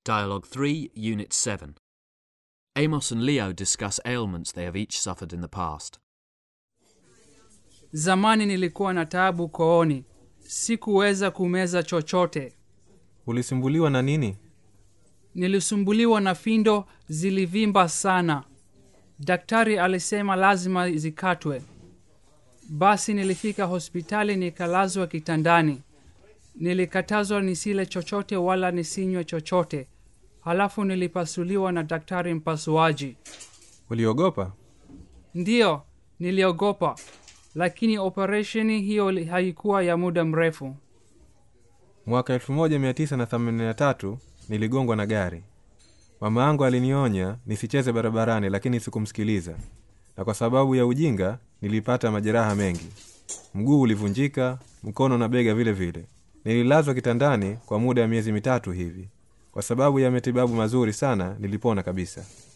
Dialogue 3, Unit 7. Amos and Leo discuss ailments they have each suffered in the past. Zamani nilikuwa na taabu kooni, sikuweza kumeza chochote. Ulisumbuliwa na nini? Nilisumbuliwa na findo zilivimba sana. Daktari alisema lazima zikatwe. Basi nilifika hospitali nikalazwa kitandani. Nilikatazwa nisile chochote wala nisinywe chochote. Halafu nilipasuliwa na daktari mpasuaji. Uliogopa? Ndiyo, niliogopa, lakini operesheni hiyo li- haikuwa ya muda mrefu. Mwaka 1983 niligongwa na gari. Mama yangu alinionya nisicheze barabarani, lakini sikumsikiliza, na kwa sababu ya ujinga nilipata majeraha mengi. Mguu ulivunjika, mkono na bega vile vile. Nililazwa kitandani kwa muda wa miezi mitatu hivi. Kwa sababu ya matibabu mazuri sana, nilipona kabisa.